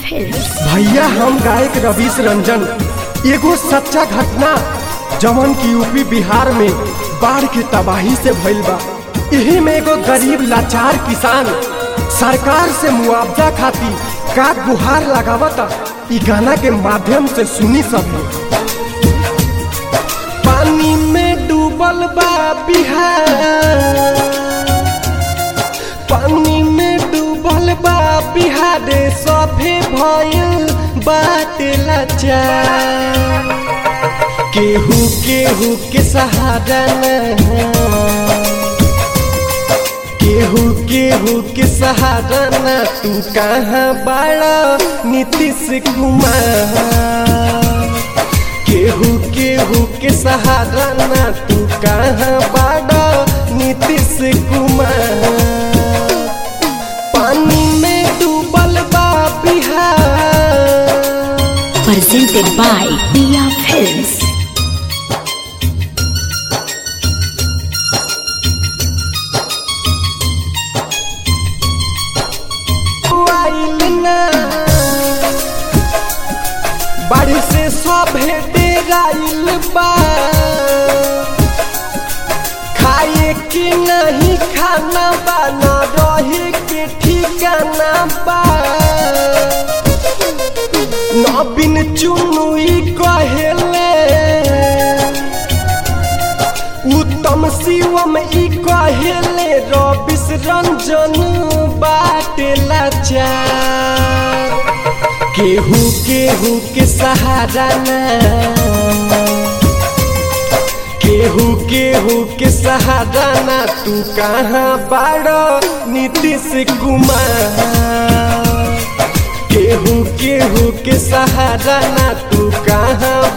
Films. भैया हम गायक रवीश रंजन एगो सच्चा घटना जवन की यूपी बिहार में बाढ़ के तबाही से भइल बा यही में एगो गरीब लाचार किसान सरकार से मुआवजा खातिर का गुहार लगावता इ गाना के माध्यम से सुनी सब पानी में डूबल बा बिहार पानी में डूबल बा बिहार सभे भइल बाटे लाचार केहू केहू के सहारा न केहू केहू के सहारा न तू कहाँ बड़ा नीतीश कुमार केहू केहू के सहारा न तू कहाँ बड़ा नीतीश कुमार पानी में डूबल बा Bihar Presented by Dia Films. आइल ना बाढ़ से सभे डेराइल बा खाए के नहीं खाना बा ना रहे के ठिकाना बा नवीन चुनुई कहेले उत्तम शिवम ई कहेले रविश रंजन बाटे लाचार केहू केहू के सहारा ना केहू केहू के सहारा ना तू कहाँ बाड़ो नीतीश कुमार केहू केहू के सहारा ना तू कहाँ